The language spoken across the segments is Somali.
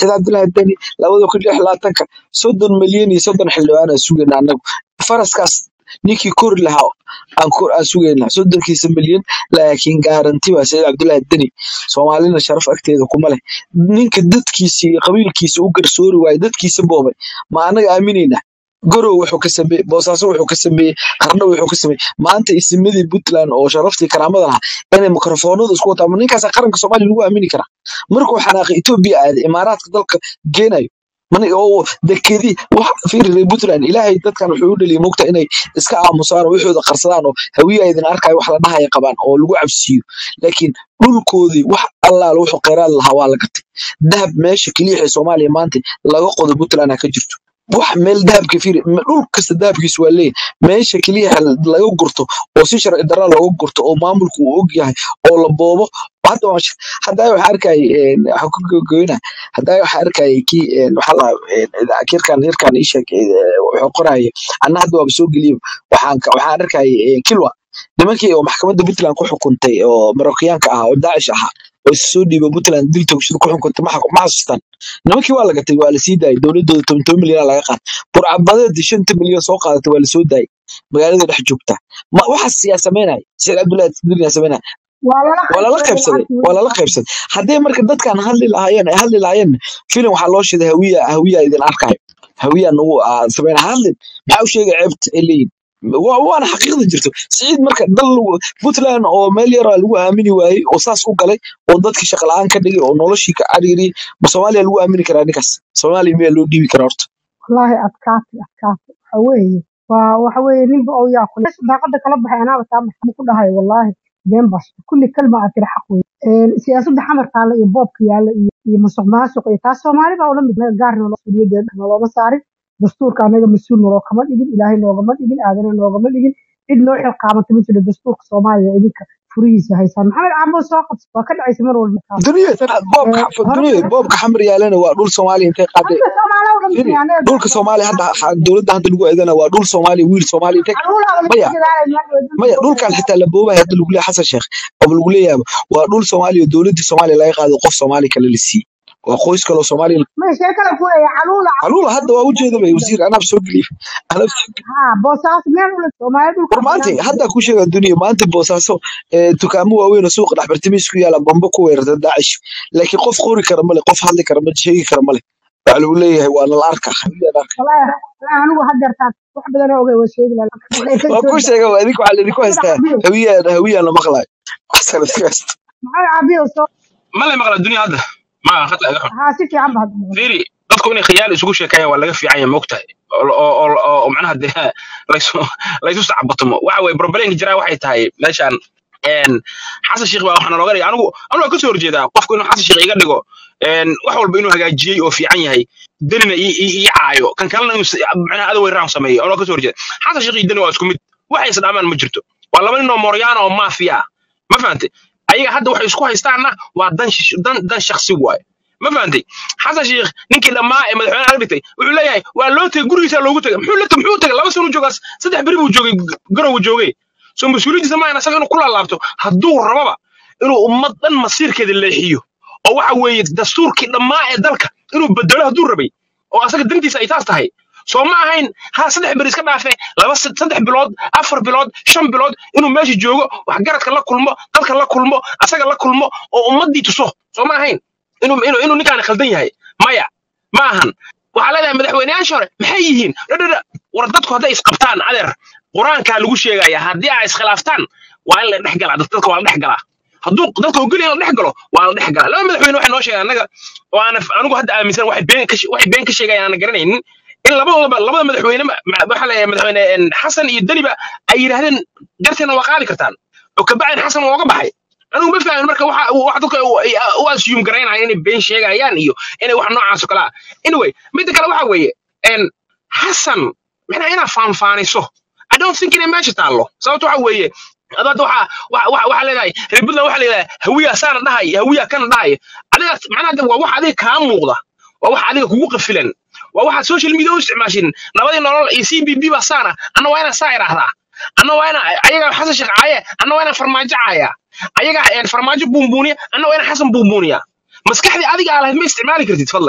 sida cabdullaahi deni labada kun lix labaatanka soddon milyan iyo soddon xildhibaan aan sugayna annagu faraskaas ninkii kori lahaa aan kor aan sugayna soddonkiisa milyan laakiin gaaranti waa sayid cabdullaahi deni soomaalina sharaf agteeda kuma leh ninka dadkiisa iyo qabiilkiisa u garsoori waaye dadkiisa boobay ma annaga aaminaynaa gorow wuxuu ka sameeyey boosaaso wuxuu ka sameeyey qardho wuxuu ka sameeyey maanta isimadii puntland oo sharaftii karaamada lahaa inay mikrofoonada isku wataa ma ninkaas qaranka soomaaliya lagu aamini karaa markuu xanaaqay etoobiya aaday imaaraadka dalka geenayo mani oo dekedii wax fiiri puntland ilaahay dadkan wuxuu u dhaliyay mugta inay iska aamusaan oo waxooda qarsadaan oo hawiya idin arkayo wax la dhahaya qabaan oo lagu cabsiiyo laakiin dhulkoodii wax allaala wuxuu kheyraad lahaa waa la gatay dahab meesha keliya ee soomaaliya maanta laga qodo puntland ha ka jirto wax meel dahabka fiiri m- dhul kasta dahabkiisu waa leeyahay meesha keliya laga gurto oo si sharci darra looga gurto oo maamulku uu og yahay oo la boobo hadda waan sh- haddaa waxaa arkayay een, waxaan ku gogoynaa haddaa waxaa arkayay kii een, waxaa la kirkan yarkan ii sheeg ee, wuxuu qoraya anna hadda waaba soo geliyo waxaan ka- waxaan arkayay een, kilwa nimankii oo maxkamadda puntland ku xukuntay oo marokyaanka ahaa oo daacish ahaa oo isu soo dhiiba puntland dil toogshada ku xukuntay ma xaq- ma xasuustaan nimankii waa la gatay waa la sii daayay dowladooda toban toban milyan laga qaatay burcabadeedii shanta milyan soo qaadatay waa la soo daayay magaalada dhex joogta ma waxaas yaa samaynaya sheekh cabdullahi tadbir yaa samaynaya waa lala waa lala qaybsaday qaybsaday lacagtii waa lala qaybsaday haddii marka dadkan hadli lahaayeen ay hadli lahaayeen filim waxaa loo shiday hawiya hawiya idin arkayo hawiya nagu ah, samayna hadlin maxaa u sheegay ceebta ay leeyihin Wa- waana xaqiiqda jirto siciid marka dal lagu- puntland oo meel yaraa lagu aamini waayey oo saas u galay oo dadkii shaqa la-aan ka dhigay oo noloshii ka cariiriyey ma soomaaliya lagu aamini karaa ninkaas soomaaliya miyaa loo dhiibi karaa horta wallaahi adkaatay adkaatay waxa weeye waa waxa weeye ninba oo yaa kule daaqada kala baxay anaaba taa maxamu ku dhahay wallaahi been baa sheegay. kulli kalma aad tiri xaq weye Een, siyaasadda xamar taalla iyo boobka yaalla iyo iyo musuq maasuq iyo taas soomaali baa ula mid naga gaar nolo suuliyadeeda nolooma saarin dastuurka anaga mas-uul naloo kama dhigin ilaahay noogama dhigin aadana noogama dhigin cid noo xilqaamata ma jiro dastuurka soomaaliya idinka furihiisa haysaan maxamed caabo soo qabsa waa ka dhacaysa mar walba taas duniya tan boobka Ee, hore duniya boobka xamar yaalana waa dhul soomaaliya intay qaaday hadda soomaaliya u firi dhamtay anaga dhulka soomaaliya hadda ha- dowladda hadda lagu eedana waa dhul soomaaliya wiil soomaaliya intay caruuraha laga maya dadaalay maanta maya dhulkan xitaa la boobaya hadda lagu leeyahay xasan sheekh oo lagu leeyahay waa dhul soomaaliya oo dowladda soomaaliya laga qaaday qof soomaali kale la siiyey waa qoys kale oo soomaaliya ma sheekada ku leeyahay caruula caluula hadda waa ujeeda bay wasiir anaab soo geliyey anaab soo geliyey ha boosaas meel ula soomaaliya dhulka war maanta banaan hadda ku sheega duniya maanta boosaaso ee, dukaamo waaweyn oo suuqa dhex bartamiis ku yaala bambo ku weerarta daacish laakiin qof qori kara male qof hadli kara male sheegi kara male waxaa lagu leeyahay waa nala arka xabiyaan arka wallaahi wallaahi anigu haddeertaan wax badan oo ogay waa sheegi lahaa laakiin waa soo ku daa sheega waa idinku waxaa laidinku maxamed haystaa cabiyo hawiyaan hawiyaan la maqlayo xasan iska haysta maxamed cabiyo soo ma lay maqla dunia hadda ma khata iga xun haa si fiican ba hadda maqan fiiri dadku inay khiyaal isugu sheekeeyaan waa laga fiican yahay moogtahay oo oo- oo- oo macnaha dee laysu laysu sacbatumo waxa weye problemka jiraa waxay tahay meeshaan een xasan sheekh baa waxaana looga dhigay anigu anigu waan kasoo horjeedaa qofku inuu xasan sheekh iga dhigo een wax walba inuu hagaajiyey oo fiican yahay danina ii ii- ii caayo kan kalena inuu s- macnaha adow weeraraan sameeyo anoo kasoo horjeeda xasan sheekh iyo dani waa isku mid waxay isdhaamaan ma jirto waa laba nin oo mooryaana oo maafiya ah ma fahantay ayaga hadda waxay isku haystaanna waa dan shish- dan dan shakhsi waaye ma fahantay xasan sheekh ninkii dhammaa ee madaxweynaha laga dhigtay wuxuu leeyahay waa loo tegay gurigiisa loogu tegay muxuu la muxuu tegay laba sano joogaas saddex beri buu joogay g- garow joogay soo mas-uuliyadiisa maahan asaga inuu ku laalaabto hadduu rababa inuu ummad dhan masiirkeeda leexiyo oo waxa weeye dastuurkii dhammaa ee dalka inuu bedelo hadduu rabay oo asaga dantiisa ay taas tahay soo ma ahayn ha saddex beri iska dhaafe laba sad- saddex bilood afar bilood shan bilood inuu meesha joogo waxgaradka la kulmo dalka la kulmo asaga la kulmo oo ummaddii tuso soo ma ahayn inuu inuu inuu ninkaan khaldan yahay maya ma ahan waxaa leedahay madaxweyneyaasha hore maxay yihiin dhadhadha war dadku hadday isqabtaan adeer qur-aankaa lagu sheegaya haddii ay iskhilaaftaan waa in la dhex galaa dad- dadka waa la dhex galaa hadduu dadka ogolyahay in la dhex galo waa la dhex galaa laba madaxweyne waxay noo sheegaan annaga oo aan anigu hadda aaminsan waxay been ka she- waxay been ka sheegayaan aan garanaynin in labadoodaba labada madaxweyne ma- ma- waxaa leeyahay madaxweyne een, xasan iyo deniba ay yidhaahdeen garteena waa qaadi kartaan oo kabacdin xasan waa uga baxay anigu ma fahmin marka waxa wax dadka u ay- u assume garaynayaan inay been sheegayaan iyo inay wax noocaas oo kale ah anyway midda kale waxa weeye een xasan macnaha inaad faanfaaniso i don't think inay meesha taallo sababta waxa weeye adu hadda waxa waxa waxa waxa leedahay reer puntland waxa leedahay hawiya saana dhahay hawiya kana dhahay adiga macnaha hadda waa wax adiga kaa muuqda waa wax adiga kugu qafilan waa waxaad social media u isticmaashin nabadii nolol iyo c b b baa saana anna waa inaan saa idhaahdaa anna waa inaan ayaga xasan sheekh caaye anna waa inaan farmaajo caaya ayaga een, farmaajo buunbuuniya anna waa inaan xasan buunbuuniya maskaxdii adiga aa lahayd ma isticmaali kartid fadlan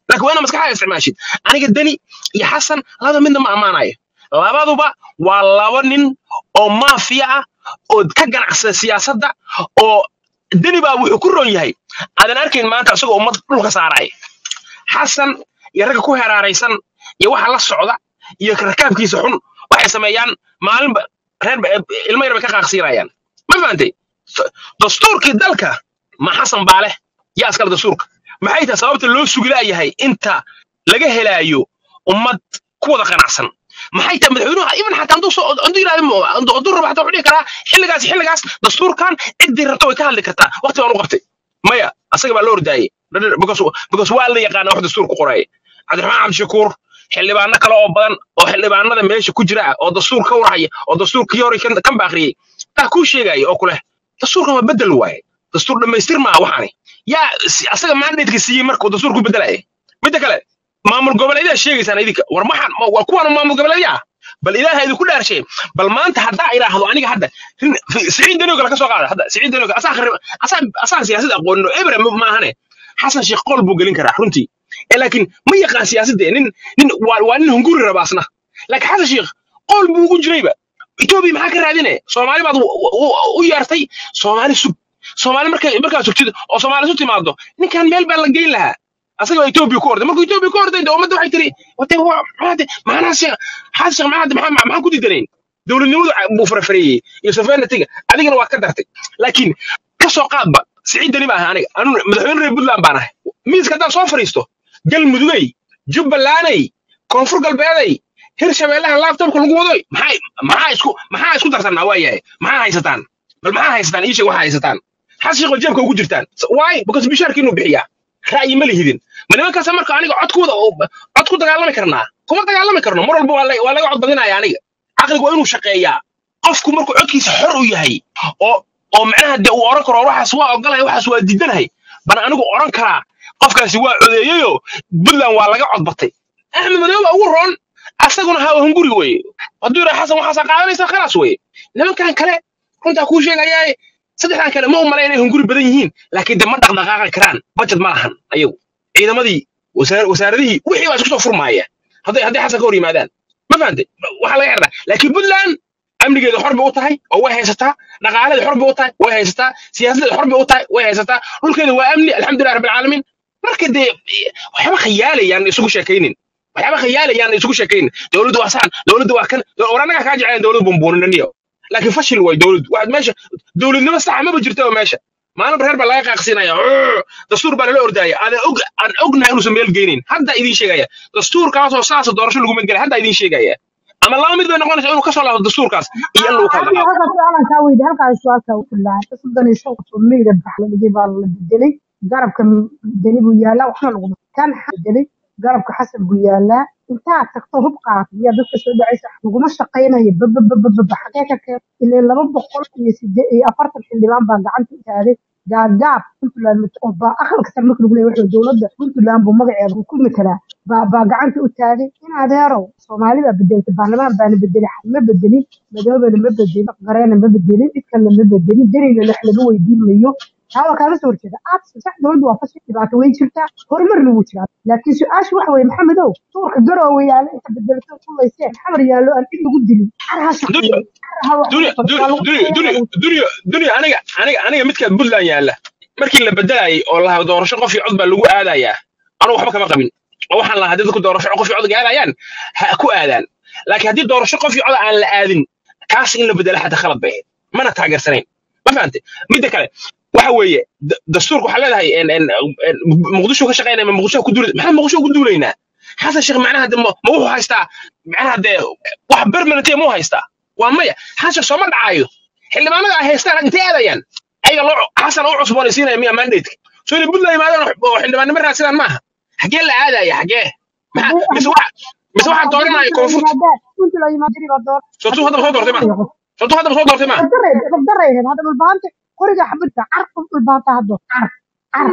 laakiin waa inaad maskaxdaada isticmaashid aniga deni iyo xasan labada midna ma ammaanayo labaduba waa laba nin oo maafiya ah oo ka ganacsada siyaasadda oo deni baa wuxuu ku roon yahay aadan arkayn maanta isagoo ummad dhulka saaraya xasan iyo ragga ku heraaraysan iyo waxa la socda iyo rakaabkiisa xun waxay sameeyaan maalinba reer ilmo yar bay ka qaaqsiinayaan ma fahantay S- dastuurkii dalka ma xasan baa leh yaa iskale dastuurka maxay tahay sababta loo sugi laayahay inta laga helaayo ummad ku wada qanacsan maxay tahay madaxweynuhu even xataa hadduu soo hadduu yidhahdo mo- hadduu hadduu rabo xataa wuxuu dhihi karaa xilligaas xilligaas dastuurkan ciddii rabta way ka hadli kartaa waqti baan u qabtay maya asaga baa loo ordaayey because because waa la yaqaana wax dastuur ku qoraya cabdiraxmaan cabdishakuur xildhibaano kale oo badan oo xildhibaanada meesha ku jira ah oo dastuur ka warhaya oo dastuurkii hore kan kan baaqriyey baa kuu sheegaya oo kuleh dastuurkan waa bedel waaye dastuur dhammaystir maaha waxaani yaa si- asaga mandatka siiyey marka uu dastuur ku bedelaya midda kale maamul goboleedyada sheegaysaan idinka war maxaan ma- waa kuwaan maamul goboleedya ah bal ilaaha idinku dhaarshay bal maanta haddaa idhaahdo aniga hadda rin- fi- siciid danigo kale ka soo qaada hadda siciid danigo asaa khari- asaa asaa siyaasadda aqoonin oo ebra ma- maahane xasan sheekh qol buu gelin karaa runtii ee laakiin ma yaqaan siyaasadde nin nin waa waa nin hunguri raba asna laakiin xasan sheekh qol buu ugu jirayba etoobiya maxaa ka raadine soomaali baad u u- u yeertay soomaali sug soomaali markay markaa sugtid oo soomaali isu timaado ninkan meel baa la geyn lahaa asaga waa etoobiya ku orday markuu etoobiya ku orday de ummadda waxay tiri wate maxaade maxaana sheekh xasan sheekh maxaade maxaa maxaan ku diidanayn dowladnimadu ca- buu farafareeyey iyo sovereigntyga adigana waa ka dartay laakiin ka soo qaadba siciid dani baa ahay aniga anu madaxweyne reer puntland baan ahay miiska haddaan soo fadhiisto galmudugey jubbalanday koonfur galbeeday hirshabeellaha laabtobka lagu wadoy maxay maxaa isku maxaa isku darsanaa waa yahay maxaa haysataan bal maxaa haysataan ii sheeg waxaa haysataan xas sheekh jeebka ugu jirtaan waay because bishaarki inuu bixiyaa ra'yi ma lihidin ma nimankaasa marka aniga codkooda oo- cod ku dagaalami karnaa kuma dagaalami karno mar walba waa la- waa laga cod badinaya aniga caqligu waa inuu shaqeeyaa qofku markuu codkiisa xor u yahay oo oo macnaha dee uu oran karo waxaas waa ogolahay waxaas waa diidanahay bana anigu oran karaa qofkaasi waa codeeyeyoo puntland waa laga codbatay axmed madoobe ugu roon asaguna ha hunguri weye hadduu yidhaha xasan waxaasaa qaadanaysa khalaas weye nimankan kale runtaa kuu sheegayaa saddexdan kale ma u malay inay hunguri badan yihiin laakiin de ma dhaqdhaqaaqi karaan budget ma lahan ayagu ciidamadii wasaar- wasaaradihii wixii baa isku soo furmaaya hadday hadday xasan ka hor yimaadaan ma fahantay waxaa laga xirnaa laakiin puntland amnigeeda xor bay u tahay oo way haysataa dhaqaaladeeda xor bay u tahay way haysataa siyaasadeeda xor bay u tahay way haysataa dhulkeeda waa amni alxamdulilah rabbilcaalamiin marka dee waxyaaba khayaalayaan isugu sheekaynin waxyaaba khayaalayaan isugu sheekaynin dowladdu waa saan dowladdu waa kan war annagaa kaa jecleen dowladdu bumbuuninaniyo laakiin fashil way dowladdu waxaad meesha dowladnimo saxa maba jirto meesha maalin reer baa laga qaaqsinaya dastuur baa lala ordaaya aan og aan ognahay inuusan meel geynin hadda idiin sheegaya dastuurkaasoo saasa doorasho laguma gelay hadda idiin sheegaya ama laba mid bay noqonaysa inuu kasoo laabto dastuurkaas iyo in lagu kala Hadda dhaqaaqo halka su'aalan kaa weydi halkaa su'aalka u filaan soddon iyo shan qof oo meyda bax la dhigay baa la bedelay garabka deni buu yaalaa waxna laguma kan xa- bedelay garabka xasan buu yaalaa intaad tagto hub qaatay yaa dadka soo dhacaysa laguma shaqaynayo bababababa xagee ka keen ilaa laba boqol iyo siddeed iyo afartan xildhibaan baa gacanta u taaday gaagaab puntland mat- oo baa aqalka sare marka lagu leeyahay wuxuu dowladda puntland buu magaceeda ku metelaa baa baa gacanta u taagay in adeerow soomaali baa bedeltay baarlamaan baana bedelay xal ma bedelin madoobana ma bedelin qareena ma bedelin cid kalena ma bedelin derina lex laga weydiin mayo taa waa kaaga soo horjeeda aad sax dowladdu waa fashil dhibaato way jirtaa horumarna wuu jiraa laakiin su-aashu waxa weeye maxamedow tuurka garoowe yaalo inta bedelato kulayseen xamar yaallo aan cid lagu dilin car ha dunya shaqeeyo car ha wax dunya lagu qabto dunya waa lagu dunya shaqeeyaa dunya dunya dunya aniga aniga aniga midka puntland yaalla markii la bedelayay oo lahaa doorasho qof iyo cod baa lagu aadayaa anugu waxba kama qabin oo waxaan lahaa haddii dadku doorasho qof iyo cod aadayaan ha ku aadaan laakiin haddii doorasho qof iyo cod aan la aadin kaas in la bedela xataa khalad bay ahayd mana taageersanayn ma fahantay midda kale waxa weeye da- dastuurka waxaa leedahay en- en- en- muqdisho ka shaqeynaya ma muqdisho ku duulay maxaa muqdisho ugu duulaynaa xasan sheekh macnaha de ma ma wuxuu haystaa macnaha dee wax permanent ma u haystaa waa maya xasan sheekh sooma dhacayo xildhibaanada ay haystaan intay aadayaan ayaga loo xasan u cusboonaysiinaya miya mandate soo inay puntland yimaadaan oo xildhibaannimo raadsadaan maaha xagee la aadaya xagee maxaa haddii mise haddii waxa mise waxaa haddii dooranaya puntland koonfurta yimaadaan puntland yimaadaan baa door sootuu haddii haddaba soo doortay puntland ma yimaadaan sootuu haddaba soo doortay ma dabdaray dabdaray hadda dhulbaanta qoriga xabadka car qof dhulbaanta haddo car car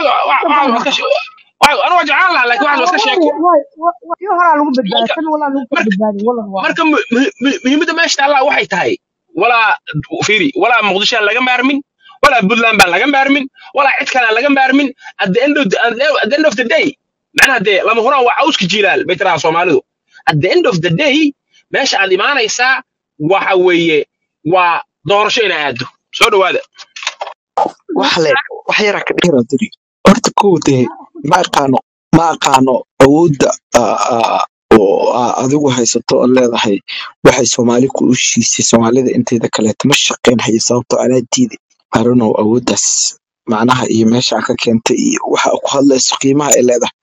anu waa jeclaan lahaa laakiin waxaas waa iska sheeko kii horaa lagu marka badbaadsan walaa lagu kala marka badbaadin walan waa marka mu- mu- mu- muhiimadda meesha taallaa waxay tahay walaa fiiri walaa muqdisho aan laga maarmin walaa puntland baan laga maarmin walaa cid kale aan laga maarmin at the end of the, at the end of the day macnaha dee lama huraan waa cawska jiilaal bay tirahaa soomaalidu at the end of the day meesha aad imaanaysaa waxa weeye waa doorasho inaa aado soo dhawaada wax le wax yaraa ka dheera diri horta kow dee ma aqaano ma aqaano awoodda ah, ah, oo ah, adigu haysato oo leedahay waxay soomaali ku ushiisay soomaalida inteeda kaleeto ma shaqeyn hayo sababtoo anaa diiday aronow awooddaas macnaha iyo meesha ka keentay iyo waxa ku hadlayso qiimaha ay leedahay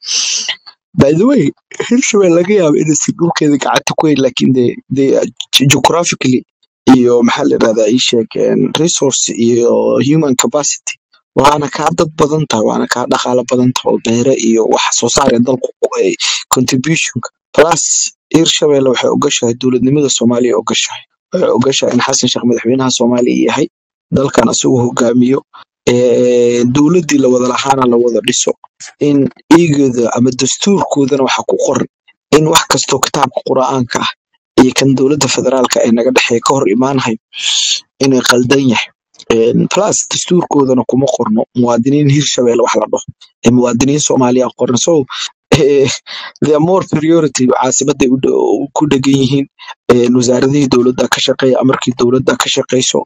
by the way hirshabelle laga yaabo inaysan dhulkeeda gacanta ku hayn laakiin de de geographically iyo maxaa la yidhahdaa ii sheeg een, resource iyo human capacity waana kaa dad badan tahay waana kaa dhaqaalo badan tahay oo beere iyo wax soo saar ee dalku ku ay contributionka plus hirshabelle waxay ogashahay dowladnimada soomaaliya ogashahay waxay ogashahay in xasan sheekh madaxweynaha soomaaliya yahay dalkan asagoo hogaamiyo ee, dowladdii la wada lahaana la wada dhiso in iigooda ama dastuurkoodana waxa ku qoran in wax kastoo kitaabka qur'aanka ah iyo kan dowladda federaalka ee naga dhexeeya ka hor imaanahay inay qaldan yahay Een, plus dastuurkoodana kuma qorno muwaadiniin hirshabelle wax la dhaho ee muwaadiniin soomaaliya qoran so eh, they are more priority caasimaday u dhow- ku dhegan yihiin Een, wasaaradihii dowladda ka shaqeeya amarkii dowladda ka shaqeyso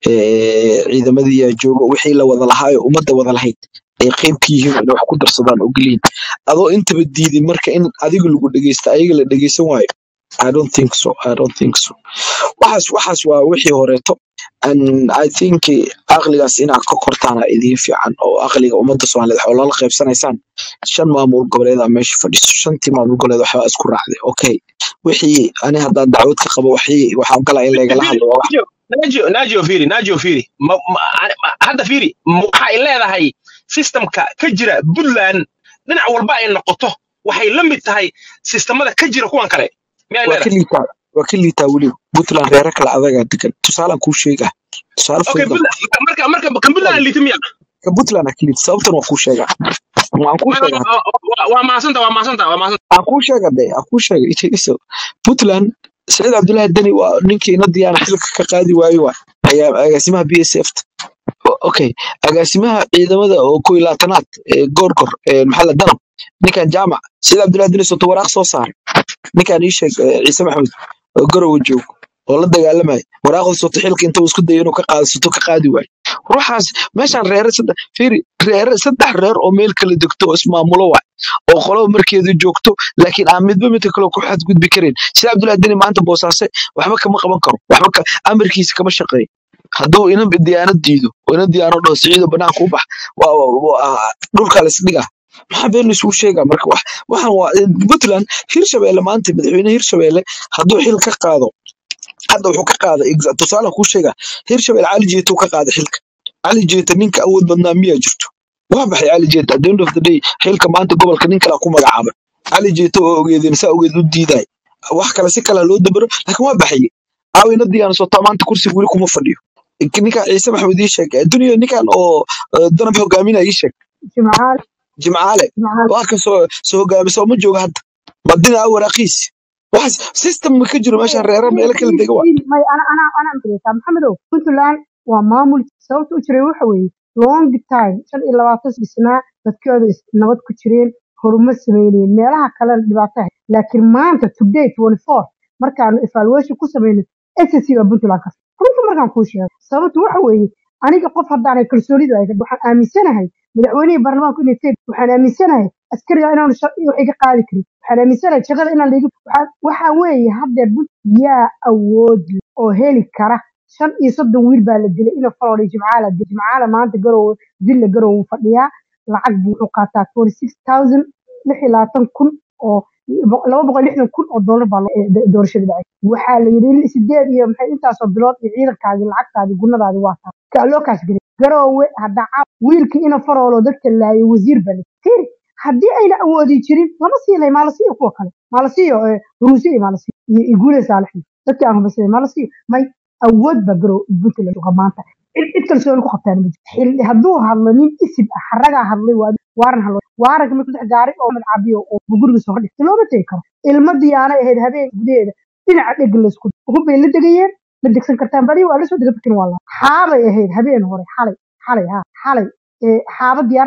ee, ciidamadii yaa jooga wixii la wada lahaayo ummadda wada lahayd ay qayb ka yihiin inay wax ku darsadaan ogoliin adoo intaba diidin marka in adiga lagu dhegeysta ayaga la dhegeysan waayo I don't think so. I don't think so. waxaas waxaas waa wixii horeeto and I think eh, aqligaas inaad ka kortaana idiin fiican oo aqliga ummadda soomaaliyeed waxaa lala qaybsanaysaan shan maamul goboleeda meesha fadhiso shantii maamul goboleed waxbaa isku raacday okay wixii ani haddaan dacwad ka qabo waxii waxaan galaa in laygala Firi, hadlo waa wax Najo, Najo, Najo Firi, Najo Firi. Ma, ma, ma- hadda Firi, ma waxay leedahay systemka ka jira Puntland dhinac walba ay noqoto waxay la mid tahay sistemada ka jira kuwan kale. Miyay waa ka leedahay? liitaa waa ka liitaa weli puntland reero kale adagaa degan tusaalaan kuu sheegaa tusaale Okay, fudud aan Puntland, marka marka kan Puntland liitimiya. ka puntland aa ka liita sababtan waa kuu sheegaa waan kuu sheegaa Waa maasanta, waa maasanta, waa maasanta. aan kuu sheega de aan kuu sheega iso puntland saciid cabdullaahi deni waa ninkii inadiyaana xilka ka qaadi waayo waa ayaa agaasimaha b s f okay agaasimaha ciidamada oo kow iyo labaatanaad ee goorgor ee maxaa la danab ninkan jaamac saciid cabdullaahi deni soto waraaq soo saaray ninkan ii sheeg eh, ciise maxamed oo garowe joog oo la dagaalamaya waraaqda soto xilka inta uu isku dayo inuu ka qaado soto ka qaadi waayo ruuxaas meeshaan reere saddex fiiri reere saddex reer oo meel kala degto oo ismaamulo waay oo qoloba markeedu joogto laakiin aan midba midka kale ku xadgudbi karin sida cabdullahi deni maanta boosaase waxba kama qaban karo waxba ka, amarkiisa kama shaqeeyo hadduu inan diyaanad diido oo inan diyaano dhaho siciido banaanka u bax waa waa- waa- dhulkaa la isdhiga maxaa been laisugu sheegaa marka wax waxaan waa puntland hirshabelle maanta madaxweyne hirshabelle hadduu xil ka qaado hadda wuxuu ka qaaday exa- tusaale kuu sheega hirshabelle cali jeeto ka qaaday xilka cali jeeta ninka awood badnaa miyaa jirto waa baxay cali jeeta at the end of the day xilka maanta gobolka nin kalaa ku magacaabay cali jeeta oo ogeedeen saa ogeed u diiday wax kale si kale loo dabaro laakiin waa baxay aawina diyaana sotaa maanta kursiga weli kuma fadhiyo ninka ciise maxamed ii sheeg duniya ninkan oo eh, danab hogaaminaya ii sheeg jimcaale jimcaale jimcaale waa ka soo soo hogaamisa oo ma jooga hadda madina waraaqiis waxaas system ma ka jiro meeshaan reera meelo kala dega waa may ana ana ana amreysaa maxamedow puntland waa maamul sababta u jiray waxa weeye long time shan iyo labaatan dhisnaa dadkooda is- nabad ku jireen horumar sameynayeen meelaha kalena dhibaato ahayd laakiin maanta today twenty four markaanu evaluation ku sameynay ssc baa puntland ka runta markaan kuu sheego sababtu waxa weeye aniga qof haddaanay kalsoonidu ay waxaan aaminsanahay madaxweynihii baarlamaanku inay tahay waxaan aaminsanahay askariga inaanu shaqo wax iga qaadi karin waxaan aaminsanahay shaqada inaan liiga waxaa waxa weeye haddeer bun yaa awood leh oo heli kara shan iyo soddon wiil baa la dilay ina falodhay jimcaala dilay jimcaala maanta garowe dilla garowe wuu fadhiyaa lacag buu wuxuu qaataa twenty six thousand lix iyo labaatan kun oo laba boqol iyo lixdan kun oo doolar baa loo- ee, do- doorashada dhacay waxaa la yidhi sideed iyo maxay intaasoo bilood iyo ciidankaadii lacagtaadii gunadaadii waa taa kaa loo kaas gelay garoowe hadda caaw wiilkii ina faroolo dadka laayay wasiir baa la tiri haddii ayna awoodi jirin lama siinay maa la siiyo kuwa kale maa la siiyo eh, huruusi iyo maa la siiyo iyo iyo guule saalixi dadkii aan hubaysanay maa la siiyo may awood baa garow puntland uga maanta cid cid kalsooni ku qabtaan ma jirto xil hadduu hadlo nin isib ah xaragaa hadlay waa waaran hadlo waaranka markuu dhex gaaray oo madcabiyo oo gurigiisa hor dhigtay looma tegi karo ilma diyaanay ahayd habeen gudaheeda dhinaca dheg laysku hubbay la degayeen ma degsan kartaan badi waa lasoo dega bakin waa la xaabay ahayd habeen hore xalay xalay ha xalay ee xaaba diyaarad bada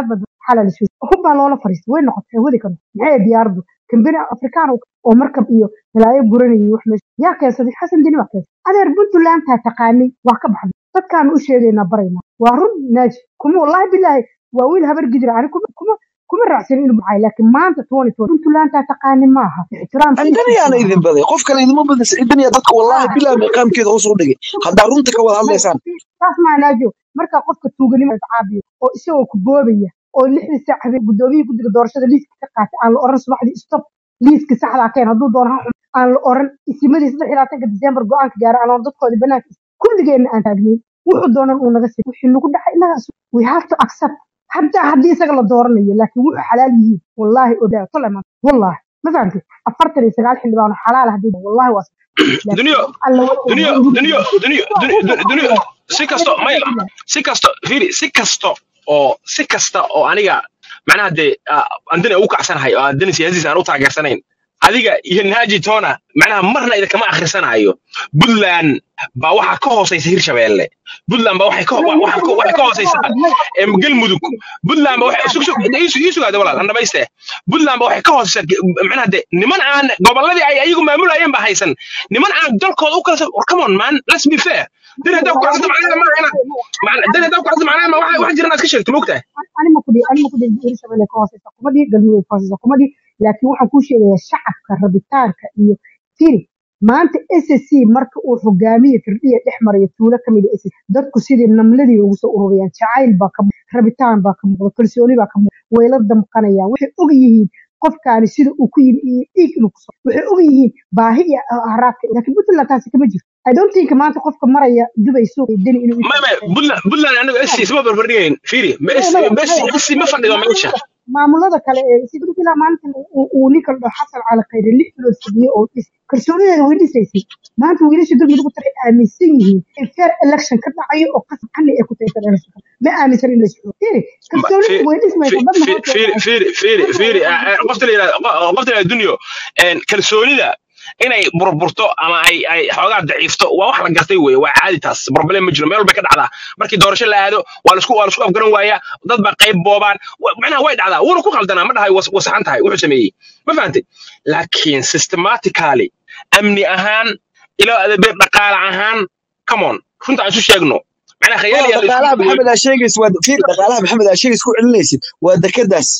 xalal isu hub baa loola fariistay way noqotay wadi karo maxay diyaaradu kambani afrikaan oo markab iyo balaayo guranayay wax meesha yaa keensaday xasan dini baa keensaday adeer puntland taa taqaanay waa ka baxday dadkaanu u sheegaynaa baraynaa waa run naaji kuma wallaahi bilaahi waa wiil habar gidira ani kuma kuma kuma raacsan inuu baxay laakiin maanta twenty twenty puntland taa taqaani maaha ixtiraamka ciidan yaana idin baday qof kale idima badan ciidan yaa dadka wallaahi bilaa miiqaamkeeda hoos u dhigay haddaa runta ka wada hadlaysaan saas maa naajo markaa qofka tuuganimo caabiyo oo isagoo ku boobaya oo lixdii saac habeen gudoomiyii guddiga doorashada liiska ka qaatay aan la oran subaxdii stop liiska saxdaa keen hadduu doono ha xum aan la oran isimadii saddex iyo labaatanka diseembar go-aanka gaara aan dadkoodii banaanka kulligeenna aan taagnayn wuxuu doonan uu naga sii wixii nagu dhacay inagaas we have to accept حتى haddii isaga la dooranayo laakiin wuxuu xalaal yihiin wallaahi odaa toleman wallaahi ma fahamtid afartan iyo sagaal xildhibaan oo xalaal haddii wallaahi waa laakiin duniyo alla duniyo duniyo duniyo duniyo duniyo si kasto maya si kasto fiiri si kasto oo si kasta oo aniga macnaha dee andani ugu kacsanahay oo andani siyaasiisa aan u taageersanayn adiga iyo naaji tona macnaha marna idinkama akhrisanayo puntland baa waxaa ka hooseysa hirshabeelle puntland baa waxay ka waxaa ka waxay ka hooseysaa em galmudug puntland baa waxay sug sug isu isu gaada walaal aan dhamayste puntland baa waxay ka hooseysaa macnaha de niman aan gobolladii ay ayagu maamulayeen baa haysan niman aan dalkooda u kala sa war come on man let's be fair dan haddaa ku kacsato macnaheeda ma ina dan haddaa ku kacsato macnaheeda ma waxa waxa jira inaad ka sheegto moogtahay ani ma kudhi ani ma kudhi hirshabelle ka hooseysa kuma dhihi galmudug ka hooseysa kuma dhihi laakiin waxaan kuu sheegayaa shacabka rabitaanka iyo firi maanta SSC marka uu hogaamiye firdhiya dhex maraya tuulo ka mid ah SSC dadku sidii namladii ugu soo ururiyaan jacayl baa ka muuqda rabitaan baa ka muuqda kalsooni baa ka muuqda way la damqanayaan waxay og yihiin qofkaani sida uu ku yimi iyo dhiig inuu kusoo waxay og yihiin baahi iyo haraabka laakiin puntland taasi kama jirto I don't think maanta qofka maraya dubay suuq iyo deni inuu ma ma puntland puntland aniga SC isma barbardhigayn fiiri ma SC ma SC SC ma fadhido meesha maamulada kale ee sida ilaa maanta uu ninka la dhaho xasan cali khayre lix bilood fadhiyo oo dhis kalsoonideeda way dhisaysay maanta wiilasha dulmi lagu taray aaminsan yihiin in fair election ka dhacayo oo qasab xalli ay ku tahay fair election ma aaminsan in la socdo fiiri kalsoonida way dhismaysaa dadna fiiri fiiri fiiri fiiri qofta la yidhahdo qofta la yidhahdo dunyo kalsoonida inay burburto ama ay ay xoogaa daciifto waa wax la gartay weeye waa caadi taas problem ma jiro meel walbay ka dhacdaa markii doorasho la aado waa laisku waa laisku afgaran waayaa dad baa qayb boobaan macnaha way dhacdaa wuuna ku qaldanaa ma dhahay wasaxan tahay wuxuu sameeyey ma fahantay laakiin systematically amni ahaan ilo adabe dhaqaale ahaan come on runta aan isu sheegno macnaha khayaali dhaqaalaha maxamed aa sheegaysa waa fiir dhaqaalaha maxamed aa sheegaysa ku celinaysid waa dekadaas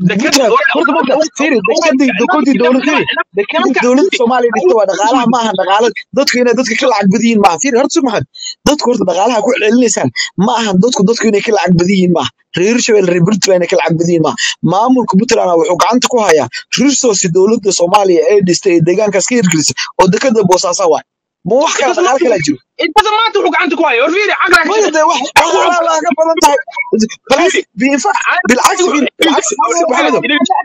dowladda soomaaliya dhigta waa dhaqaalaha maaha dhaqaala dadku inay dadka ka lacag badan yihiin maaha fiir horta sumaxad dadku horta dhaqaalaha ku celinaysaan ma ahan dadku dadku inay ka lacag badan yihiin maaha reer shabeelle reer puntland inay ka lacag badan yihiin maaha maamulka puntland wuxuu gacanta ku hayaa resource dowladda soomaaliya ee dhistay ee deegaankaas ka hirgelisay oo dekada boosaasaa waay ma wax kale dhaqaal kala jiro intada maanta wuxuu gacanta ku haya war fiiri caqla maya dee wax dhaqaalaha baa ka badan tahay balaas biinfa bilcagsi bilcagsi maxamedow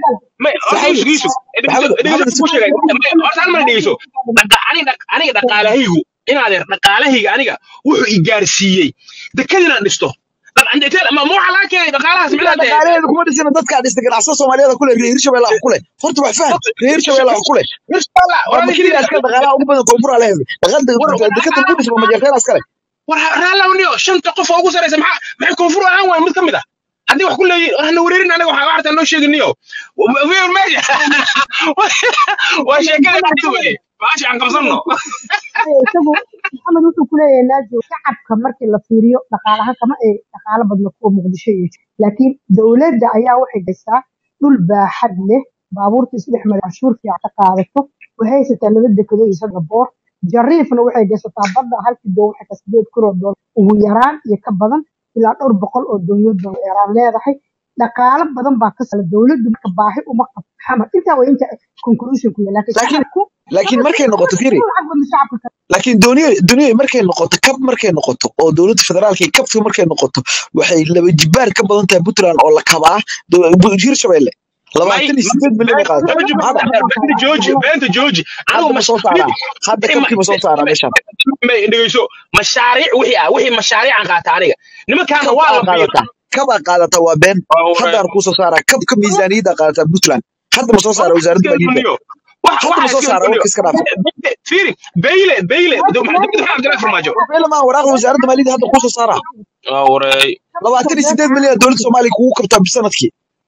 aniga dhaqaalahaygu inaadeer dhaqaalahayga aniga wuxuu i gaarsiiyey dekad inaan dhisto ma waxa laga keenay dhaqaalahaas dhaqaalaheeda kuma dhisina dadkaa dhista ganacsada soomaaliyeed kule reer hirshabelle ah kule horta wax faham reer hirshabelle ah kule makiliya askale dhaqaalaha ugu badan koonfura leedahay dekada lagu dhisma majeerteen askale war raallawniyo shanta qof oo ugu sareysa maxaa maxay koonfur ahaan waay mid ka mid ah haddii wax ku leeyihin hana wareerin anaga waxaa waxtaan noo sheeginiyo meesha waa sheekada dhacda weye baashi aan qabsanno isagu maxamed wuxuu ku leeyahay naajo shacabka markii la fiiriyo dhaqaalaha kama ay dhaqaalo badna kuwa muqdisho iyo laakiin dowladda ayaa waxay gaysaa dhul baaxad leh baabuurta isdhex mara canshuur fiican ka qaadato waxay haysataa laba dekado iyo saddex boor jariifna waxay gaysataa badda halkii doon waxay ka sideed kun oo doolar ugu yaraan iyo ka badan ilaa dhowr boqol oo doonyood baa yaraan leedahay dhaqaalo badan baa ka sala dowladdu marka baahi uma qabto xamar intaa waa inta conclusion ku yahay laakiin shacabku laakiin markay noqoto fiiri laakiin duniya duniya markay noqoto kab markay noqoto oo dowladda federaalka iyo kabka markay noqoto waxay laba jibaar ka badan tahay puntland oo la kabaa hirshabelle labaatan iyo sideed milyan ay qaadataa jooji beenta jooji hadda ma soo saaraa hadda kabkii ma soo saaraa meeshaan dhegeyso mashaariic wixii ah wixii mashaariican qaata aniga nimankaana waa la qaadataa kabaa qaadataa waa been haddaan kuu soo saaraa kabka miisaaniyadda qaadataa puntland hadda ma soo saara wasaaradda maaliyadda hadda ma soo saara warka iska dhaaf fiiri beyle beyle cabdilaahi farmaajo beyle maa waraaqda wasaaradda maaliyadda hadda kuu soo saaraa waray labaatan iyo sideed milyan dowladda soomaaliya kugu kabtaa sanadkii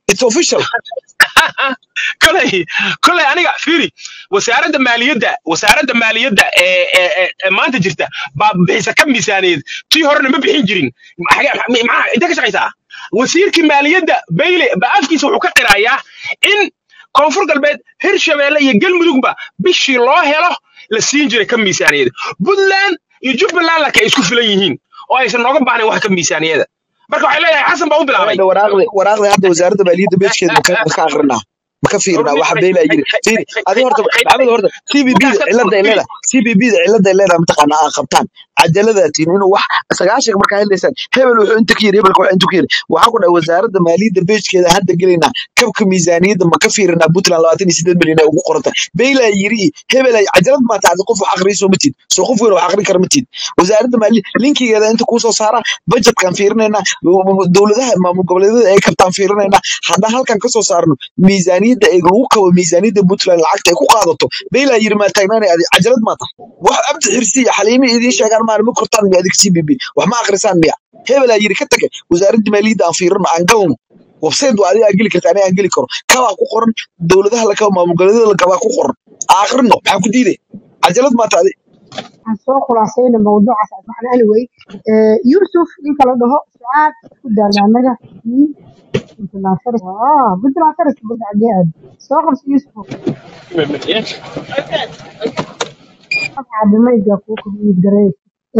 it's official kolay kolay aniga fiiri wasaaradda maaliyadda wasaaradda maaliyadda ee ee ee ee maanta jirta baa bixisa ka miisaaneed tii horena ma bixin jirin Maxaa- maxaa intee ka shaqaysaa wasiirkii maaliyadda bayle ba afkiisa wuxuu ka qirayaa in koonfur galbeed hirshabeelle iyo galmudugba bishii loo helo la siin jiray ka miisaaniyada puntland iyo jubbaland laka ay isku filan yihiin oo aysan nooga baahnayn wax ka miisaaniyada marka waxay leedahay xasan baa u bilaabay Hadda waraaqdi waraaqdi hadda wasaaradda maaliyadda beejkeeda ma ka ma ka aqrinaa ma ka fiirinaa waxa beela yiri fiiri adi horta maxamed horta CBB da cilada ay leedahay CBB da cilada ay leedahay mataqaanaa aa qabtaan cajaladatiin inuu wax sagaashanka markaa helaysaan hebel wuxuu inta ka yiri hebelka wuxuu inta ka yiri waxaa ku dhahay wasaaradda maaliyadda beejkeeda hadda gelaynaa kabka miisaaniyadda ma ka fiirinaa puntland labaatan iyo sideed milyan ay ugu qoranta beela yiri cajalad hebel cajalad ma tahay qof wax aqriyo ma tid soo qof weyn wax aqrin kara ma tid wasaaradda maaliyadda linkigeeda inta kuu soo saara budgetkan fiirinaynaa dowladaha maamul goboleedyada ay kabtaan fiirinaynaa haddaan halkan kasoo saarno miisaaniyadda ay lagu kabo miisaaniyadda puntland lacagta ay ku qaadato beylaa yiri maa taagnaanay adi cajalad maa tahay wax abdi xirsi iyo xaliimi idiin sheegaan maan ma kortaan miya adig c b b wax ma akrisaan miya hebelaa yiri ka tage wasaaradda maaliyadda aan fiirino aan galno website waa adiga geli karta aniga aan geli karo kabaa ku qoran dowladaha la kabo maamul goboleedyada la kabaa ku qoran aakrino maxaa ku diiday cajalad maa tahay waxaan soo khulaasayna mawduucaas waxaan anyway eh, yusuf ninka la dhaho sucaad ku daala annaga iyo puntland faras ah puntland faras bada xagee aad soo qabso yusuf caabimayga kuu kordhiyid gareey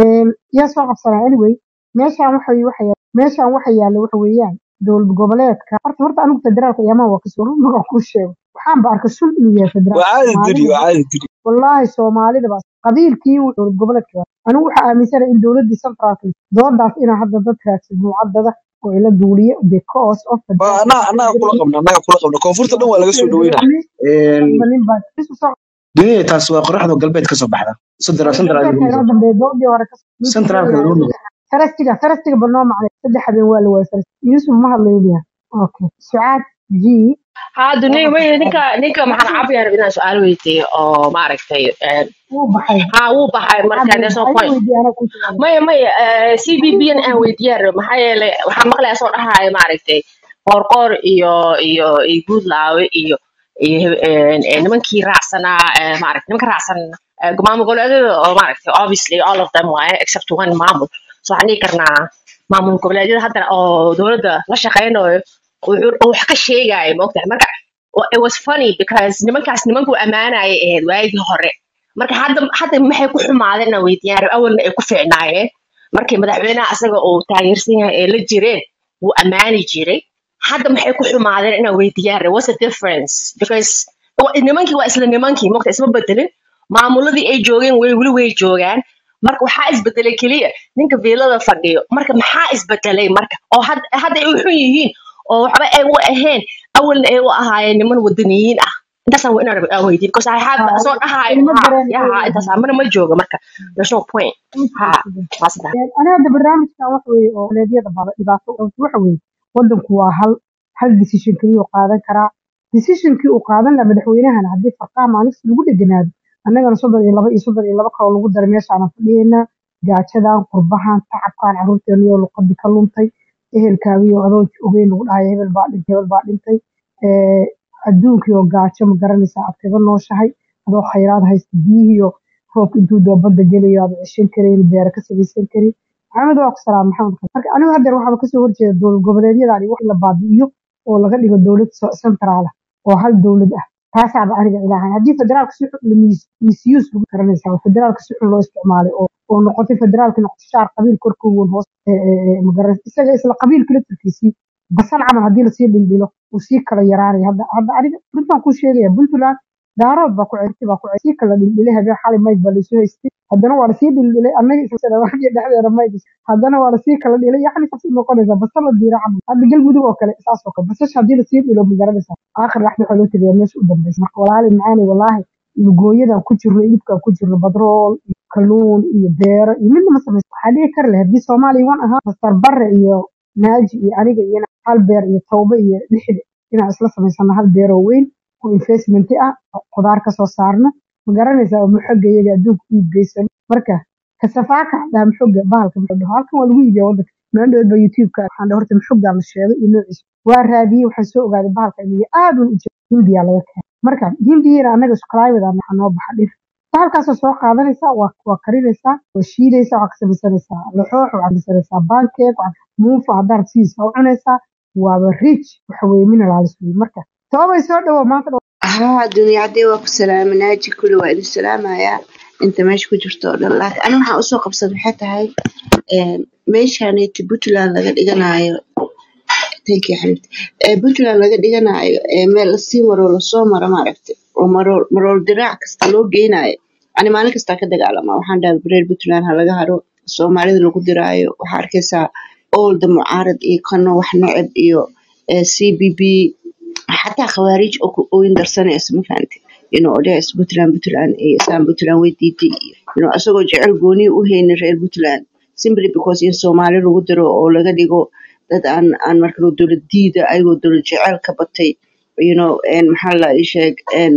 yaa soo qabsanaa anyway meeshaan waxa waxa meeshaan waxa yaalla waxa weeyaan dowlad goboleedka horta horta anigu federaalka iyamaa waa kasoo run maga kuu sheego waxaan ba arkay sun inuu yahay federaalka waa caadi diri soomaalida waa caadi diri wallaahi soomaalida baa qabiilkii uu dowlad goboleedka waa anigu waxaa aaminsanahay in dowladdii centraalka doodaas inaa hadda dad raagsan mucadada oo ila duuliye because of waa federaalka anaa annaga kula qabna annaga kula qabna koonfurta dhan waa laga soo dhaweynaa nin baa isu soo dunida taas waa qoraxda galbeed ka soo baxda central central galbeedka inoo dambeeya doodii hore kasoo mid centralka loo nugo farastiga farastiga banoo macnay saddex habeen waa la waayay faras yusuf ma hadlayniya okay sucaad g haa soo duniya wey qabsada ninka ninka maxaan cabiya rab inaan su-aal weydiiyo oo maaragtay een, wuu baxay haa wuu baxay sucaad marka wuu there's no baxay point weydiiya anaa kuu jawaabay maya maya c b b n aan weydiiyaan rab maxaa yeelay waxaan maqlayaa soo dhahaya maaragtay qoorqoor iyo iyo iyo guudlaawe iyo iyo een, een, nimankii raacsanaa ee, maaragtay nimanka raacsan ee, maamul goboleedyada oo maaragtay obviously all of them waaye except one maamul so waxaan dhihi karnaa maamul goboleedyada hadda oo dowladda la shaqeynayo wuxuu oo wax ka sheegaya maogtahay marka wa- it was funny because nimankaas nimankuu ammaanaya ahayd waagii hore marka hadda hadda maxay ku xumaadeen inaan weydiiyaan rab awalna ay ku fiicnaayeen markii madaxweynaha asaga uu taageersan yahay ee la jireen wuu ammaani jiray hadda maxay ku xumaadeen inaan weydiiyaan rab what's the difference because wa- nimankii waa isla nimankii mogta isma bedelin maamuladii ay joogeen way weli way joogaan marka waxaa isbedelay keliya ninka viilada fadhiyo marka maxaa isbedelay marka oo had- hadda ay u xun yihiin oo waxba ay u ahayn awalna ay u ahaayeen niman wadaniyiin ah intaasaan wa inaan aan weydiin because I have haa soo dhahaayo ilmo ha dareen ya ha intaas mana ma jooga marka there's no point ha waa saddex ana hadda barnaamijkan waxa weeye oo leedyada bala dhibaato waxa weeye wadanku waa hal hal decision keliya uu qaadan karaa decisionkii uu qaadan lahaa madaxweynahana haddii farqaha maalinta lagu dheganaado annagana soddon iyo laba iyo soddon iyo laba kaloo lagu daray meeshaana fadhiyeynaa gaajadan qurbahan tacabkan carruurteeniyo luqadii ka luntay ehelkaagiyo adoo ogeyn lagu dhahayo hebel baa dhintay hebel baa dhintay Eh, adduunkii oo gaajo ma garanaysaa aad kaga nooshahay adoo khayraad haysta biyihiiyo roobka intuu doo badda gelayo aad ceshan karin beera ka samaysan karin maxamed waa ku salaam maxamed marka anigu haddeer waxaaba kasoo horjeeda dowlad goboleedyadani wax la baabi'iyo oo laga dhigo dowlad centraal ah oo hal dowlad ah taasaaba aniga ilaahay haddii federaalka si xun la mis- misuse lagu garanaysaa oo federaalka si xun loo isticmaalay oo oo noqotay federaalka noqotay shaar qabiil korkoowan hoos ee, ee, ee, ma garanaysa isaga isla qabiilka laftirkiisii basal camal haddii lasii dhildhilo uu sii kala yaraanaya hadda hadda aniga runtaan kuu sheegaya puntland daarood baa ku ceyrtay baa ku ceyrtay sii kala dhildhilay habeen xalay mayg baa laysu haystay haddana waa lasii dhildhilay annaga isdhawaaqii dhexdeeda mayg haddana waa lasii kala dhilay yacni saas noqonaysa basal la diira camal hadda galmudug oo kale saas oo kale basasha haddii lasii dhilo ma garanaysaa aakhir laxda waxaa loo tagayaa meesha u dambeysa marka walaali macaani walaahi lugooyadan ku jirno ilibkaan ku jirno badrool iyo kalluun iyo beero iyo midna ma samaysa waxaa dhici kari lahayd haddii soomaaliya wan ahaa mastar barre iyo naaji iyo aniga iyo hal beer iyo tawbe iyo lixda inaan isla samaysano hal beer oo weyn oo investment ah oo khudaar kasoo saarno ma garanaysaa oo muxoga iyaga adduunka u iibgeysano marka kasafaaka dhaa muxoga bahalka muxuu dhaho halkan waa lagu iibiyaa wadanka maalin dhoweed baa youtube-ka waxaan dhahay horta muxogaa la sheegay iyo noociisa waa raadiyey waxaan soo ogaaday bahalka inuu aad u jiro hindiya laga keenay marka hindiyana annaga iskuclimate ah waxaa noo baxa dhir bahalkaasoo soo qaadanaysaa waa waa karinaysaa waa shiidaysaa waxaa ka samaysanaysaa laxoox waxaa ka samaysanaysaa bankeek muufa haddaad siiisa u cunaysaa waaba rich waxa weeye minerals wey marka toobay soo dhawo maanta dhow haa dunia haddii waa ku salaaminaaji kuli waa idin salaamayaa inta meesha ku jirto oo dhan laakiin aniga waxaan usoo qabsad waxay tahay meeshaneeti puntland laga dhiganayo thank you xabibti ee puntland laga dhiganayo ee meel lasii maro lasoo maro maaragtay oo marool marool diraac kasta loo geynayo ani maalin kastaa ka dagaalama waxaan dhahay bareer puntland ha laga haro soomaalida lagu diraayo waxaa arkaysaa oolda mucaarad iyo kano wax neceb iyo c b b xataa khawaarij oo ku ooyin darsanaysa ma fahamtay inuu odhays puntland puntland iyo islaan puntland way diiday iyo inuu asagoo jecel gooniyo u haynin reer puntland simply because in soomaali lagu diro oo laga dhigo dad aan aan marka dowlad diida ayagoo dowlad jecel ka batay you know maxaa la ii sheeg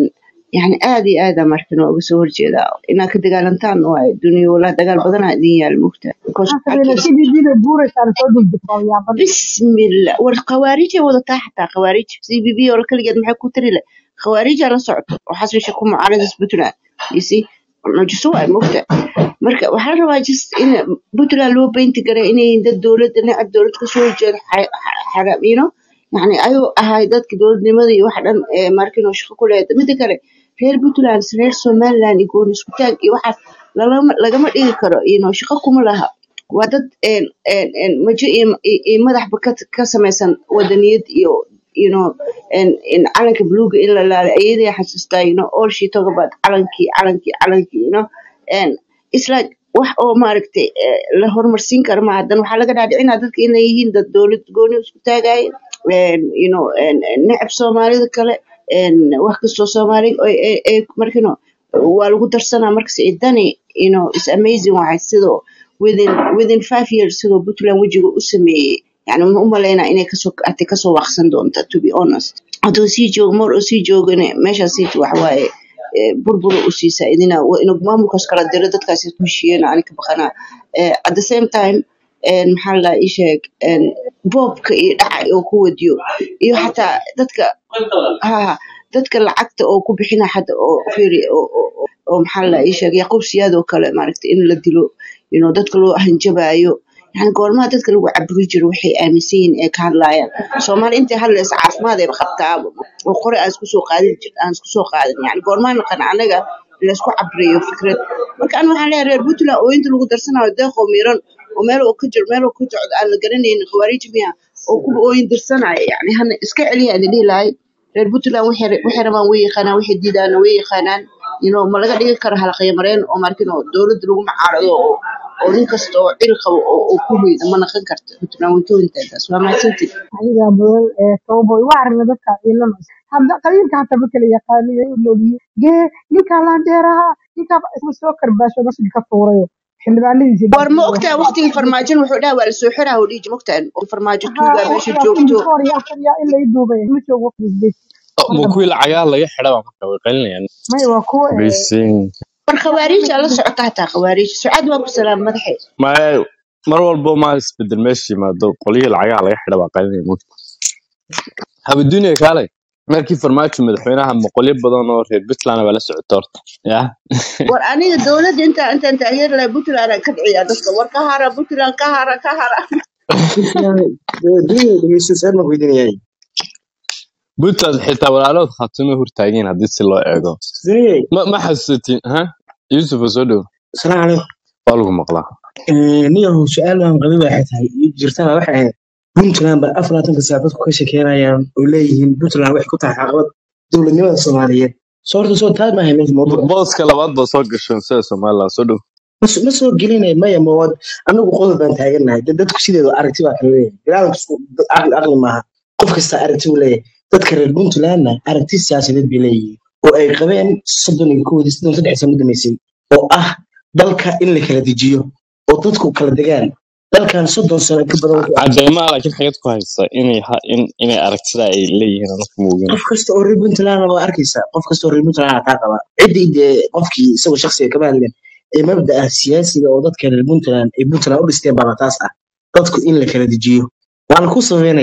yani aad iyo aada markan waa uga soo horjeedaa inaad ka dagaalantaan waayo duniya walaa dagaal badanaa idin yaal mugta because maanta waxaad bayna ka sidii dida buuraysaana soo degdegtaa yaabada bismillah war khawaarijay wadataa xataa khawaarij c b b oo kaligeed maxay ku tari leh khawaarijaa la socoto oo xasbisha ku mucaaradis puntland you see mucjiso waay mogta marka waxaa la rabaa just in puntland loo beynti garay inay dad dowladda necab dowlad kasoo horjeeda xaraam you know yani ayuu ahay dadka dowladnimada iyo wax dhan ee markinoo shaqo ku leeda mida kale reer puntland reer somaliland iyo gooni isku taag iyo waxaas lalama lagama dhigi karo you know shaqo kuma laha waa dad een een een majo iyo iyo- iyo madaxba ka ka samaysan wadaniyad iyo you know en in calanka buluuga in la laalo ayaday xasuustaa you know all she talk about calankii calankii calankii you know and it's like wax oo maaragtay eh, la horumarsiin karo ma hadan waxaa laga dhaadhicinaa dadka inay yihiin dad dowlad gooni isku taagaya and you know and and necab soomaalida kale and wax kastoo soomaali ay ay- ay markino waa lagu darsanaa markas idani you know it's amazing waxay sidoo within within five years sidoo puntland wejiga u sameeyey yani ma u malaynaa inay kasoo ati kasoo waaqsan doonta to be honest hadduu sii joogo mar uu sii joogane meeshaas sii wax waaye eh, burbur u siisaa idina waa inuu maamulkaas kala diro dadkaas ku heshiiyeen ani ka baqanaa Eh, at the same time en maxaa la ii sheeg en boobka iyo dhaca oo ku wadiyo iyo xataa dadka ha dadka lacagta oo ku bixina hadda oo fiiri oo oo- oo- oo maxaa la ii sheeg yaquub siyaad oo kale maaragtay in la dilo you know dadka loo hanjabaayo yani goormaha dadka lagu caburi jiro waxay aaminsan yihiin ee ka hadlaayaan soomaali intay hadlaysa caafimaad ayba qabtaaba oo qore aan isku soo qaadin jir aan isku soo qaadin yani goormaa naqan anaga laysku cabriyo fikrad marka aniga waxaan leeyahay reer puntland oo inta lagu darsanayo deeqoo miran oo meel uu ka jiro meel uu ka socdo aan la garanaynin khawaarij miya oo kuwa ooyin dirsanaya yani hana iska celiya aan dhihi lahay reer puntland waxay waxay rabaan way yaqaanaan waxay diidaana way yaqaanaan you know ma laga dhigi karo halaqyo mareen oo markin oo dowladda lagu macaarado oo oo nin kasta oo cil qabo oo oo ku hoyda ma naqan karto puntland way ka wintaagas waa mahadsantihin aniga badan ee tooboy waa aragna dadka ciilan hadda qabiilka hataa ma kala yaqaaniyo u noolyihi gee ninkaa laandeeraha ninkaa isma soo karbaasho masjid ka tuurayo xildhibaanadiisi war ma ogtaa waqtigii farmaajon wuxuu dhaha waa lasoo xiraa oo dhiiji mogtaa oo farmaajo haa tuugaa meesha waqtigaas joogto before iyo after iyo in lay duubay ma joogo waqtigiis ma kuwii lacagaha laga xidha baa marka way qalinayaan may waa kuwa ee baysin war khawaariija la socota hataa khawaariij sucaad waa ku salaam madaxe ma mar walbo ma isbedel meesha yimaado qolyihii lacagaha laga xidha baa qalinaya moogta habaduuniya kaalay markii farmaajo madaxweynaha boqolyo badan oo reer puntland baa la socota horta ya war aniga dowladda inta intaan taageeri lahay puntland aan ka dhiciyaa dadka war ka hara puntland ka hara ka hara dunya dhegeyso saan ma weydiinayay puntland xitaa walaalood khaatumo hortaageen haddii si loo eego dunyay ma ma xasuusatiin ha yusuf oo soo dhow salaamu calaykum waa lagu maqlaa niyahow su-aal baan qabay waxay tahay jirtana waxay ahayd puntland baa afar laatanka saac dadku ka shekeynayaan oo leeyihiin puntland waxay ku tahay caqabad dowladnimada soomaaliyeed soo horta soo taag maahay meesha mawduuc booska labaad baa soo gasheen sida somaliland soo dhow ma s- ma soo gelinay maya mawad anagu qodob baan taagannahay dad- dadku sideedu aragti baa kala leeyahay bilaadanka isku dad aqli aqli maaha qof kasta aragti buu leeyahay dadka reer puntlandna aragti siyaasadeed bay leeyihiin oo ay qabeen soddon iyo kowdii soddon saddex sano damaysay oo ah dalka in la kala dejiyo oo dadku kala degaan dalkan soddon sano ka badan wuxuu ahaa cadeymaha laakiin xagad ku haysa inay ha- in- inay aragtida ay leeyihiin anaka moogin qof kasta oo reer puntland waa arkaysaa qof kasta oo reer puntland aa kaa qaba ciddii dee qofkii isagoo shakhsiga kama hadleen ee mabda'a siyaasiga oo dadka reer puntland ay puntland u dhisteen baba taas ah dadku in la kala dejiyo waana ku sababeynaya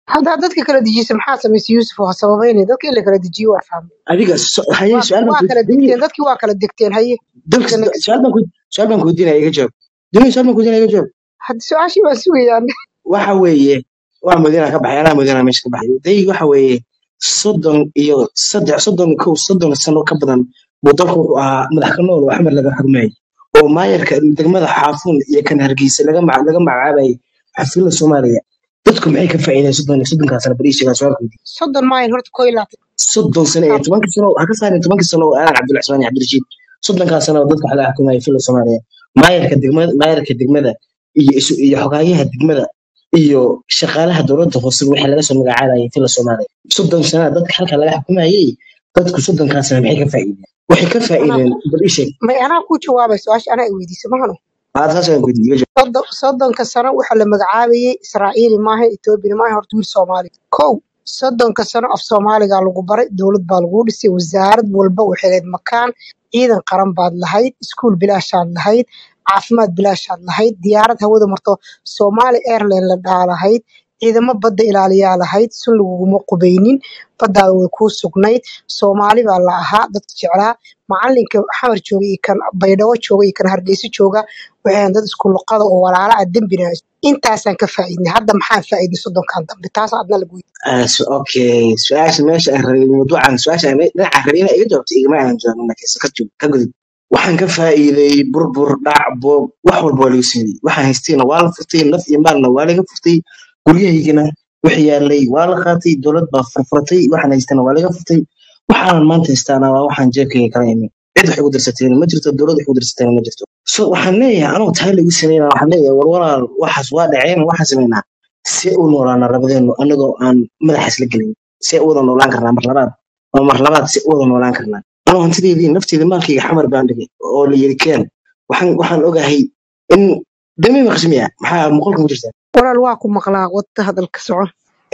haddaa dadka kala dejisa maxaa samaysay yuusuf waa sababeynaya dadka in la kala dejiyo waa fahmay adiga so- haye waa su-aal baan waa ku kala duni degteen dadkii waa kala degteen haye dalka dadka next su-aal baan ku su-aal baan ku weydiinaya iga jawaab duni su-aal baan ku weydiinaya iga jawaab hadda su-aashii baan sugayaan waxa weeye waa madiina ka baxay anaa madiina meesha ka baxay day waxa weeye soddon iyo saddex soddon iyo kow soddon sano ka badan buu dalku wuxuu ahaa madax ka nool oo axmed laga xugmayay oo maayarka degmada xaafuun iyo kan hargeysa laga mac- laga magacaabayay xafilada soomaaliya dadku maxay ka faa'iideen soddon iyo soddonkaa sano bal ii sheegaa su-aalkoodii soddon mile horta koo iyo labaatan soddon sano iyo tobankii sano ha ka saarin tobankii sano oo aadan cabdulcusmaan iyo cabdirashiid soddonkaa sano oo dadka laga xukumayay fila soomaaliya maayarka degmada maayarka degmada iyo isu iyo xogaayaha degmada iyo shaqaalaha dowladda hoose waxaa laga soo magacaabayay fila soomaaliya soddon sana dadka halka laga xukumayay dadku soddonkaa sano maxay ka faa'iideen waxay ka anaa faa'iideen bal ii sheeg may anaa ku jawaabay su-aasha anaa i weydiisay mahano aad saas aan ku weydiiyey iga jawaab. soddon soddonka sano waxaa la magacaabayay israa'iili maaha etoobiyana maaha horta wiil soomaali kow soddonka sano af soomaaligaa lagu baray dowlad baa lagu dhisay wasaarad walba waxay lahayd makaan ciidan qaran baad lahayd iskuul bilaashaad lahayd caafimaad bilaashaad lahayd diyaarad hawada marto soomaali airline la dhaa lahayd ciidamo badda ilaaliyaa lahayd sun laguguma qubaynin baddaada way kuu sugnayd soomaali baa la ahaa dadka jeclaa macalinka xamar jooga iyo kan baydhabo jooga iyo kan hargeysa jooga waxay ahayn dad isku luqada oo walaala ah dembina intaasaan ka faa'iidnay hadda maxaan faa'iiday soddonkan dambe taas adna lagu Ah, su- okay su-aasha meesha aan rabay mawduucan su-aasha aan dhinaca rabay inaa iga jawaabto igama aanan jawaabin laakiinse ka joog ka gudub waxaan ka faa'iiday burbur dhac boob wax walba waa lagu siiyey waxaan haystayna waa la furtay naf iyo maalna waa laga furtay guryahaygana wixii yaalay waa la qaatay dowlad baa furfuratay waxaan haystana waa laga furtay waxaanan maanta haystaana waa waxaan jeebkayga kala imin cid wax igu dirsateen ma jirto dowlad wax igu dirsateen ma jirto so waxaan leeyahay anoo taa lagu sameynaa waxaan leeyahay war walaal waxaas waa dhaceen waxaan sameynaa see u noolaana labadeenu anagoo aan madaxaas la gelin see u wada noolaan karnaa mar labaad oo mar labaad see u wada noolaan karnaa anoo hantideedii nafteeda maalkayga xamar baan dhigay oo la yiri keen waxaan waxaan ogahay in dami maqsimiya maxaa muqolka mu jirtaa walaal waa ku maqlaa wadda hadalka soco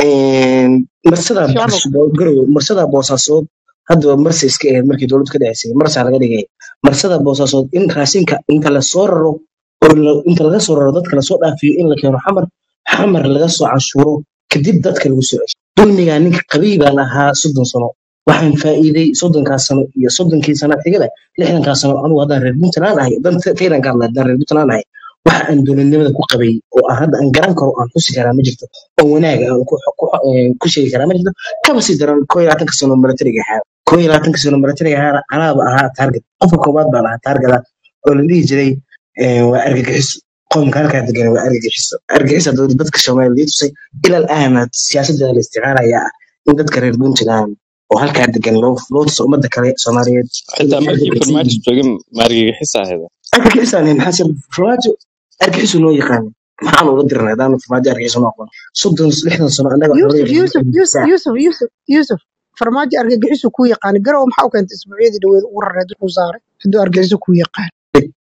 marsadaa shaabo Boos- garowe marsadaa boosaasood haddaba marsa iska ahayd markii dowladdu ka dhaceysay marsaa laga dhigay marsada boosaasood in raashinka inta lasoo raro oo la- inta laga soo raro dadka lasoo dhaafiyo in la keeno xamar xamar laga soo canshuuro kadib dadka lagu soo cesho dulmigaa ninka qabiy baan ahaa soddon sano waxaan faa'iiday soddonkaas sano iyo soddonkii sano xigada lixdankaas sano anugu haddaan reer puntland ahay dan taydan ka hadlay haddaan reer puntland ahay waxa aan dowladnimada ku qabay oo aan hadda aan garan karo aan xusi karaa ma jirto oo wanaag aan ku ku eh, ku sheegi karaa ma jirto kaba sii daran koo iyo labaatanka sano milatariga ahaa koo iyo labaatanka sano milatariga ahaana anaaba ahaa taarget qofka koowaad baan ahaa taargeta oo la dhihi jiray eh, waa argagixiso qoomka halkaa degan waa argagixiso argagixisa dowlad dadka soomaaliya tusay ilal aana siyaasadda la isticmaalayaa ah in dadka reer puntland oo halkaa degan loo loo tuso ummadda kale soomaaliyeed xitaa inay markii argagixis farmaajo yihiin joogin maargagixis ahayd argagixisaan maxaa se farmaajo argagixisu loo yaqaan maxaan ula dirnay hadaan farmaajo argagixisu ma aqoon soddon lixdan sano annaga yuusuf xoolahayna yuusuf yuusuf argagixisaa yuusuf yuusuf yuusuf farmaajo argagixisu kuu yaqaani garow maxaa u keentay isbuucyadii dhaweed ugu rareed wuxuu saaray hadduu argagixisu kuu yaqaan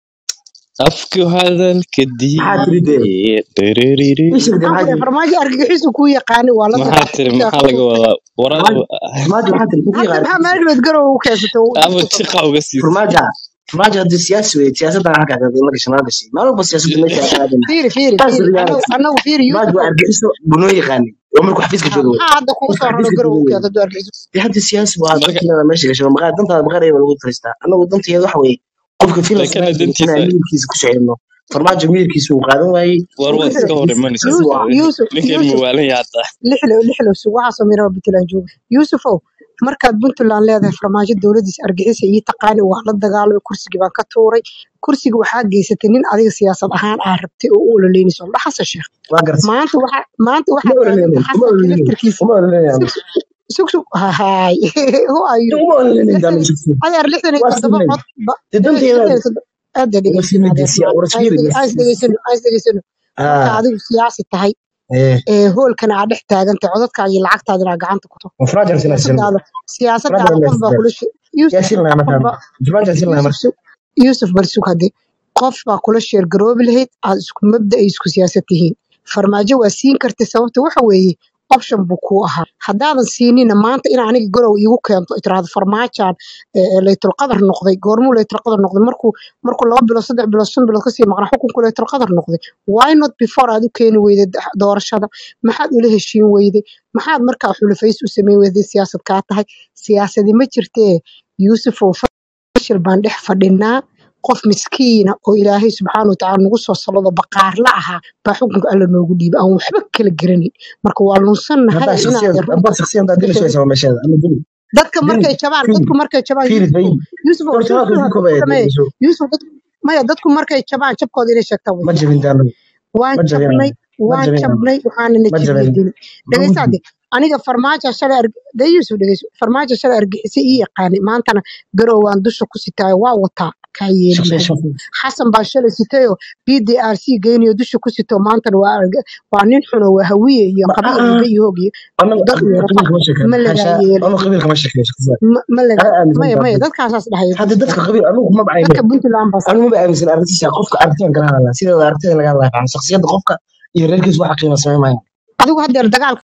afku hadalka maxaa tiri dee diiye dhererere. ii sheeg dee maxaan maxaa ku dhahay tiri farmaajo argagixisu kuu yaqaani waa la maxaa dagaalamay tiri sidaas maxaa laga wadaa waraa farmaajo farmaajo maxaa tiri muxuu hadda yaqaan maxaa argagixisu maalgeed garow u keensatay uu ama dadku jiqa sabaa uga siisay farmaajo farmaajo haddii siyaasi weye siyaasaddan halkaa kaga la gashay nala gashay maalin walba siyaasadda meesha aan aadana fiiri fiiri taas fiiri anagu reality anagu fiiri farmaajo waa yuusufow argagixiso buu noo yaqaanay oo markuu xafiiska ha jooga wey maxaa hadda kugu qofka soo raro xafiiska garow jooga u wey keentay hadduu argagixisu dee hadda siyaasi waa marka danteeda meesha gashay maqaar dantaada maqaar ayaba lagu talistaa annagu danteeda waxa weeye qofka filan lakana soomaaliya jooga dantiisa inaan miyirkiisa ku socodno farmaajo miyirkiisa uu qaadan waayey war uu waad ka iska hor faa'iidaysan imanaysaa yuusuf waa yuusuf ninkan yuusuf muwaalan yaa hataa lixlow lixlow sug waxaasoo miraba puntland jooga yuusufow markaad puntland leedahay farmaajo dowladiisa argixisa ii taqaani waa la dagaalamay kursigii baan ka tuuray kursiga waxaa geysatay nin adiga siyaasad ahaan aa rabtay oo u ololeynayso dha xasan sheekh waa gartay maanta waxa maanta uma waxaa ololeynayno taaganta uma xasanka ololeynayno laftirkiisa uma ololeynayno sug sug sug hahay who are you uma ololeynayno lixdan daanu jirto adeer lixdan iyo waa toddoba sinay cod ba dee dhege- danteeda lixdan iyo toddoba aada waa dhegeysan sinay adeer dee maan war aan isfiiri is dhegeysano aan is dhegeysano marka ah adigu siyaasi tahay ee ee hoolkana aa dhex taagantay codadkaaga iyo lacagtaadana aa gacanta ku to ma faraajan sina sino siyaasadaada faraajan siyaasadaada qof baa ina kula she- yuusuf yaa sin lahaa qof markaan baa faraajan sin lahaa yuusuf marka sug yuusuf bal sug hadde qof baa kula sheer garoobi lahayd aad isku mabda ay isku siyaasad tihiin farmaajo waa siin kartay sababta waxa weeye option buu kuu ahaa haddaadan siinina maanta in aniga garow iigu keento itiraahdo farmaajaan laytul qadar noqday goormuu laytul qadar noqday markuu markuu laba bilood saddex bilood shan bilood kasii maqnaa xukunku laytul qadar noqday why not before aad u keeni weyday da- doorashada maxaad ula heshiin weyday maxaad markaa xulafays u sameyn weyday siyaasad kaa tahay siyaasadi ma jirtee yuusufow fashil baan dhex fadhinaa qof miskiina oo ilaahay subxaana watacaala nagu soo salado baqaarla ahaa baa xukunka alla noogu dhiibay aan waxba kala garanin marka waa lunsannahay haddaa inaan shakhsiyad runta haddaa shakhsiyad haddaa bixin dilayso waa meesheeda ama dili dadka dili markay jabaan fiiri dadku markay jabaan fiiri yuusufow bay yuusufow doorashadaas yuusufow way ku hadda ku dhameey kabayso yuusuf dadku maya dadku markay jabaan jabkooda inay sheegtaan way ma fiican jabin daanu waan ma jabin jabnay ma waan jabin jabnay waxaana na ma jabiye jabin dili dhegaysaade aniga farmaajo shalay arg- dee yuusuf dhegayso farmaajo shalay argixisay ii yaqaanay maantana garow waan dusha ku sitaayo waa wataa kaa yeeli shakhsiya maayo shakhsiya xasan baan shalay sitayoo b d r c geynayo dusha ku sito maantana waa arg- waa nin xuno waa hawiye iyo ma qabiil ah iyo gayohoog iyo anagu dad iyo qabiilka rafac ma sheekeen ma lagaa xasha yeelay anagu qabiilka ma sheekeen shakhsiya ma ma laga ana aaminsan maya maya tahay dadkaasaas dhahaya hadda yuusuf dadka qabiil anigu ma bacayne dadka puntland baa anigu ma aaminsan aragtiisa qofka aragtiyan kala hadlaa sideeda aragtida laga hadlaa shakhsiyadda qofka iyo reerkiisa waxa qiimo sameyn maayo adigu haddeer dagaal